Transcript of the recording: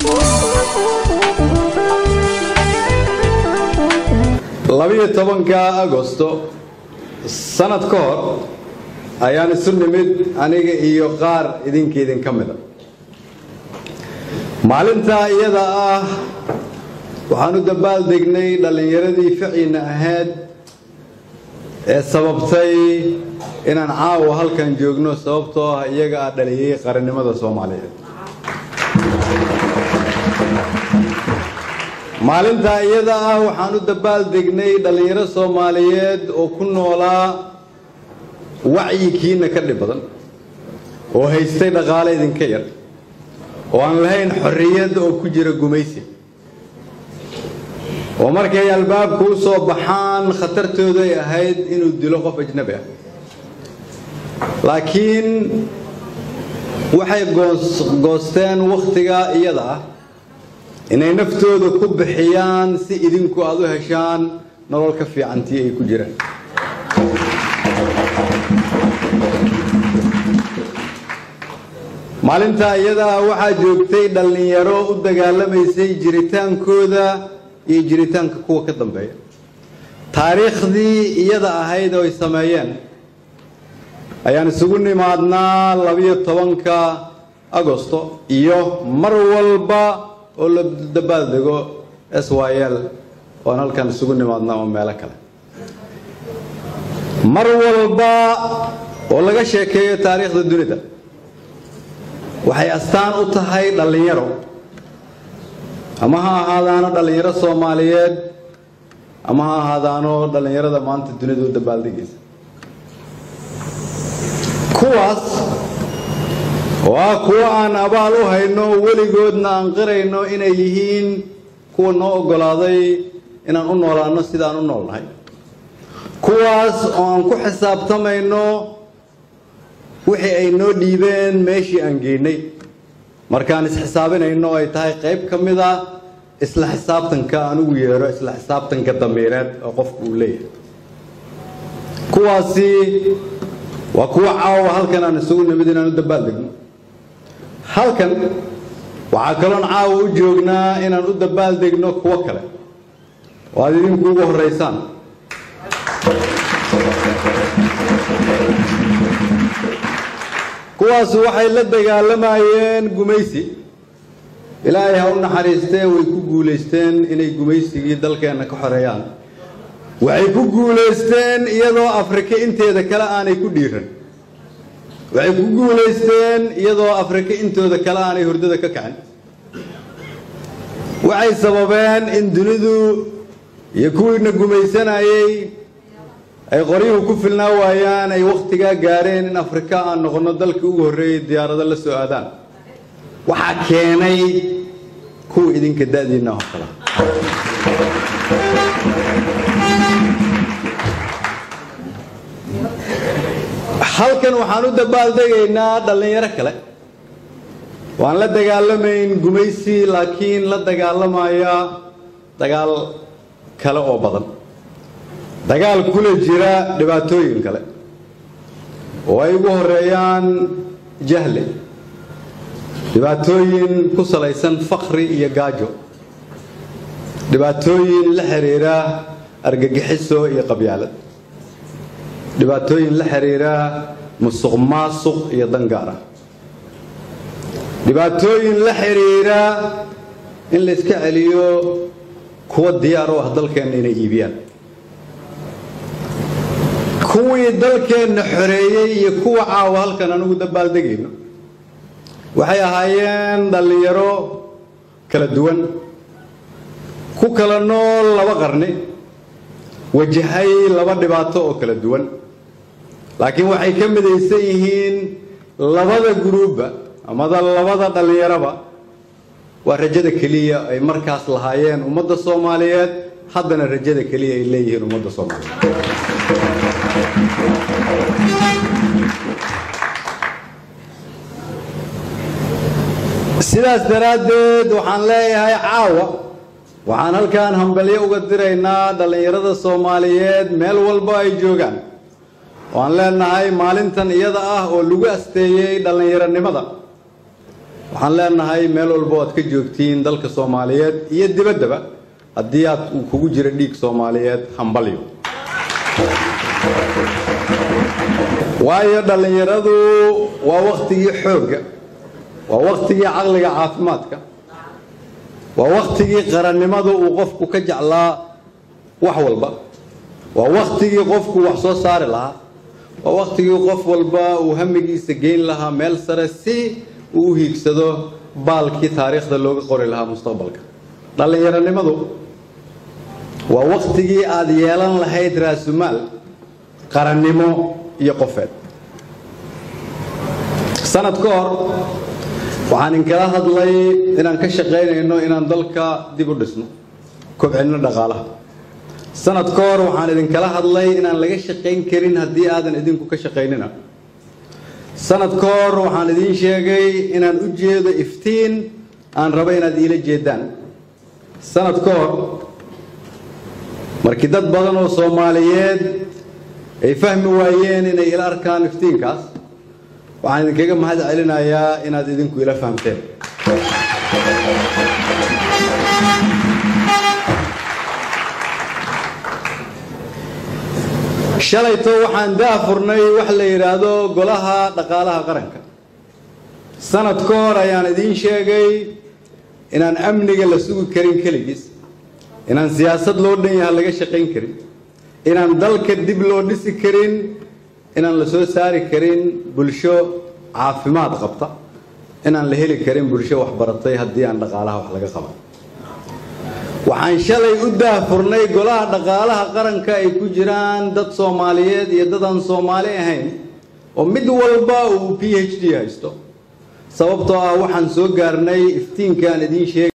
labiyo tobanka agosto sanad ka hor ayaan isu nimid aniga iyo qaar idinka idinka mida maalintaa iyada ah waxaan u dabaaldegnay dhallinyaradii ficiina ahayd ee sababtay inaan caawa halkan joogno sababtoo ah iyaga ah dhaliyay qarannimada soomaaliyeed maalintaa iyada ah waxaan u dabaaldegnay dhallinyaro soomaaliyeed oo ku noolaa wacyikiina ka dhib badan oo haystay dhaqaale idinka yar oo aan lahayn xorriyad oo ku jira gumaysi oo markay albaabka u soo baxaan khatartooda ay ahayd inuu dilo qof ajnabi ah laakiin waxay goosteen wakhtigaa iyada ah inay naftooda ku bixiyaan si idinku aad u heshaan nolol ka fiicantii ay ku jiraan maalintaa iyadaa waxaa joogtay dhallinyaro u dagaalamaysay jiritaankooda iyo jiritaanka kuwa ka dambeeya taariikhdii iyada ahayd oo ay sameeyeen ayaan isugu nimaadnaa labiyo tobanka agosto iyo mar walba oo la dabaaldego s y l oan halkan isugu nimaadnaa oo meelo kale mar walba oo laga sheekeeyo taariikhda dunida waxay astaan u tahay dhallinyaro ama ha ahaadaano dhallinyaro soomaaliyeed ama ha ahaadaano dhallinyarada maanta dunida u dabaaldegaysa kuwaas oo ah kuwo aan abaal u hayno weligoodna aan qirayno inay yihiin kuwa noo oggolaaday inaan u noolaanno sidaan u noolnahay kuwaas oo aan ku xisaabtamayno wixii ay noo dhiibeen meeshii aan geynay markaan isxisaabinayno ay tahay qayb ka mid a isla xisaabtanka aan ugu yeedho isla xisaabtanka damiireed oo qofku uu leeyahay kuwaasi waa kuwa caawa halkan aan isugu nimid inaan u dabaaldegno halkan waxaa kaloon caawa u joognaa inaan u dabaaldegno kuwo kale oo aad idinku ugu horraysaan kuwaasu waxay la dagaalamayeen gumaysi ilaahay ha u naxariistee way ku guulaysteen inay gumaysigii dalkeenna ka xoreeyaan waxay ku guulaysteen iyadoo afrika inteeda kale aanay ku dhiiran waxay ku guulaysteen iyadoo afrika intooda kale aanay hurdada ka kacin waxay sababeen in dunidu iyo kuwiina gumaysanayay ay qoryuhu ku filnaa waayaan ay wakhtigaa gaareen in afrika aan noqonno dalkii ugu horreeyay diyaarado la soo aadaan waxaa keenay kuwa idinka da'diinna oo kale halkan waxaan u dabaaldegaynaa dhallinyaro kale waan la dagaalamayn gumaysi laakiin la dagaalamaya dagaal kale oo badan dagaal kula jira dhibaatooyin kale oo ay ugu horeeyaan jahle dhibaatooyin ku salaysan fakri iyo gaajo dhibaatooyin la xiriira argagixiso iyo qabyaalad dhibaatooyin la xiriira musuq maasuq iyo dangaar ah dhibaatooyin la xiriira in la iska celiyo kuwa diyaar u ah dalkeenna inay iibiyaan kuwii dalkeenna xoreeyey iyo kuwa caawa halkan anugu dabaaldegayno waxay ahaayeen dhallinyaro kala duwan ku kala nool laba qarni wajahay laba dhibaato oo kala duwan laakiin waxay ka midaysan yihiin labada guruubba amada labada dhallinyaraba waa rajada keliya ay markaas lahaayeen ummadda soomaaliyeed haddana rajada keliya ay leeyihiin ummadda soomaaliyeed sidaas daraaddeed waxaan leeyahay caawa waxaan halkan hambalyo uga diraynaa dhallinyarada soomaaliyeed meel walba ay joogaan waan leenahay maalintan iyada ah oo lagu asteeyey dhallinyaronimada waxaan leenahay meel walba aad ka joogtiin dalka soomaaliyeed iyo dibaddaba haddii aad uu kugu jiro dhiig soomaaliyeed hambalyo waayo dhallinyaradu waa wakhtigii xoogga waa wakhtigii caqliga caafimaadka waa wakhtigii qarannimada uu qofku ka jeclaa wax walba waa wakhtigii qofku wax soo saari lahaa waa wakhtigii qof walba uu hamigiisa geyn lahaa meel sare si uu u hiigsado baalkii taariikhda looga qori lahaa mustaqbalka dhallinyaronimadu waa wakhtigii aada yeelan lahayd raasumaal qarannimo iyo qofeed sanad ka hor waxaan inkala hadlay inaan ka shaqaynayno inaan dalka dib u dhisno kobcinno dhaqaalaha sanad ka hor waxaan idinkala hadlay inaan laga shaqayn karin haddii aadan idinku ka shaqaynina sanad ka hor waxaan idiin sheegay inaan u jeedo iftiin aan rabo inaad iila jeedaan sanad ka hor markii dad badan oo soomaaliyeed ay fahmi waayeen inay ila arkaan iftiinkaas waxaan idinkaga mahad celinayaa inaad idinku ila fahamteen shalayto waxaan daafurnay wax la yidhaahdo golaha dhaqaalaha qaranka sanad ka hor ayaan idiin sheegay inaan amniga la sugi karin keligiis inaan siyaasad loo dhan yaha laga shaqayn karin inaan dalka dib loo dhisi karin inaan la soo saari karin bulsho caafimaad qabta inaan la heli karin bulsho waxbaratay haddii aan dhaqaalaha wax laga qaban waxaan shalay u daahfurnay golaha dhaqaalaha qaranka ay ku jiraan dad soomaaliyeed iyo dad aan soomaali ahayn oo mid walba uu p h d haysto sababtoo ah waxaan soo gaarnay iftiinkaan idiin sheegay